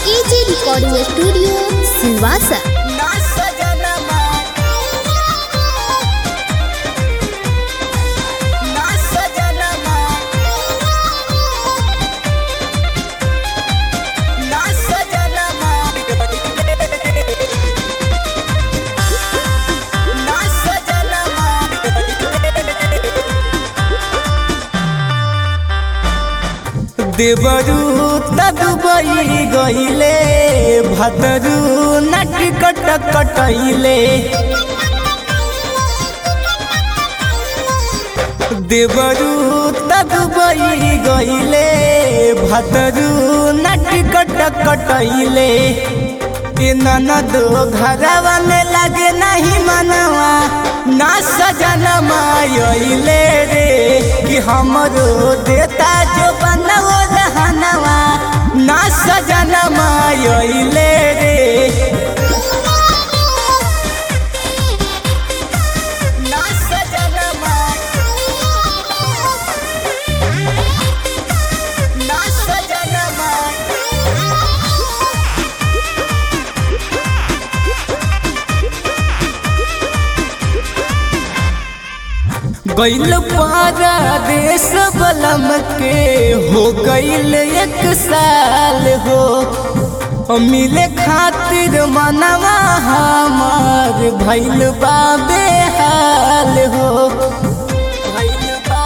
AG recording studio Silvassa ना सजनमा ना सजनमा ना सजनमा ना सजनमा देवरू तदुबई गईले भतरू नटकट कटैले देवरू तदुबई गईले भतरू नटकट कटैले ए ननदो घरवा में लगे नहीं मनवा ना सजनमा अइले रे कि हमरो देता जो बनवो रहनवा ना सजनमा अइले रे ना सजनमा ना सजनमा गैल पारा देश बलम के हो गैल एक साल हो मिले खातिर मनवा हमार भैल बाबे हाल हो भइल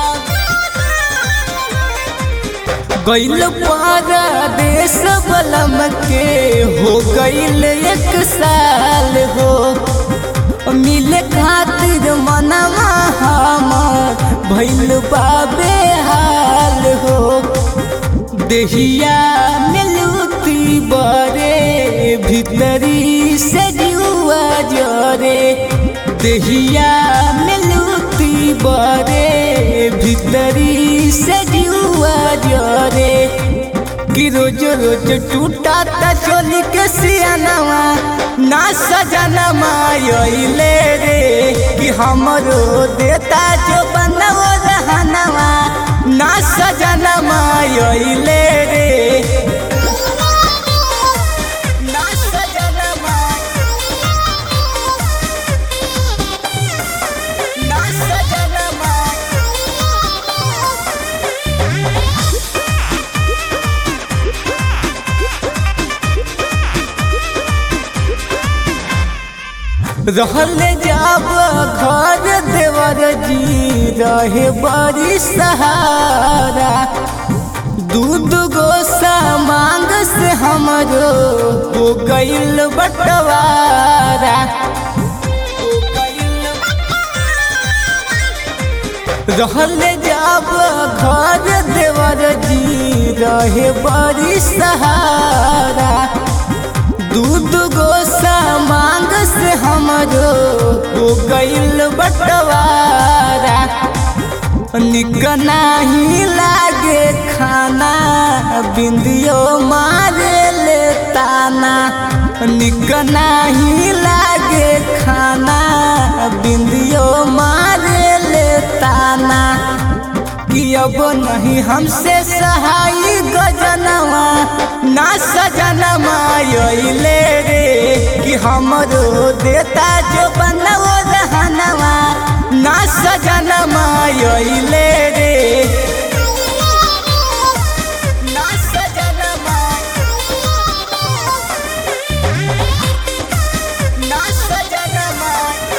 गैल पारा देश बलम के हो गैल एक साल हो मिले खातिर मनवा हमार भैल बाबे हाल हो देहिया मिलूती बरे भीतरी से जुआ जरे देहिया मिलूती बरे भीतरी से जुआ जरे कि रोज रोज टूटा ता चोली के सियानवा ना सजनमा अइले रे कि हमरो देता जो बनवो रहनवा ना सजनमा अइले रे ना सजनमा ना सजनमा रहल जाब घर देवर जी रहे बड़ी सहारा दूध गोसा मांग से हमरो हो गईल बटवारा रहल जाब घर देवर जी रहे बड़ी सहारा दूध गोसा मांग से हमरो हो गईल बटवारा निक नाही लागे खाना बिंदियो मारे ले ताना निक नाही लागे खाना बिंदियो मारे ले ताना कि अब नहीं हमसे सहाय गजनवा ना सजनमा अइले रे कि हमरो देता जो बनवो रहनवा ना सजनमा अइले रे ना सजनमा ना सजनमा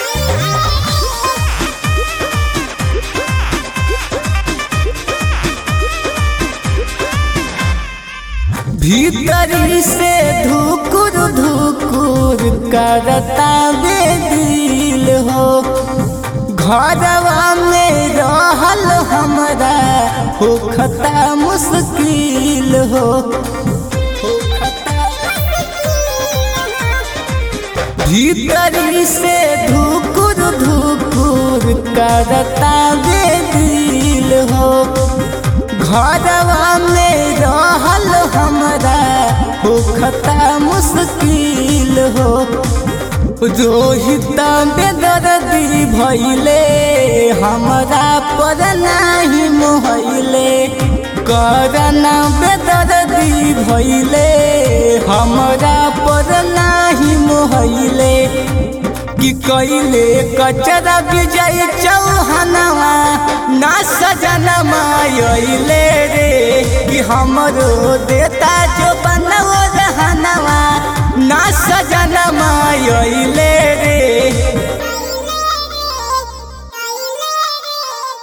भीतरी से धुकुर धुकुर करता बेदिल हो घरवा में रहल हमरा होखता मुश्किल हो भीतरी से धुकुर धुकुर करता बेदिल हो घरवा में रहल हमरा होखता मुश्किल हो रोहित बेदर्दी भैले हमरा पर नाही मोहैले करना बेदर्दी भैले हमरा पर नाही मोहले कि कैले कचरा विजय चौहनवा ना सजनमा अइले रे कि हमरो देता जो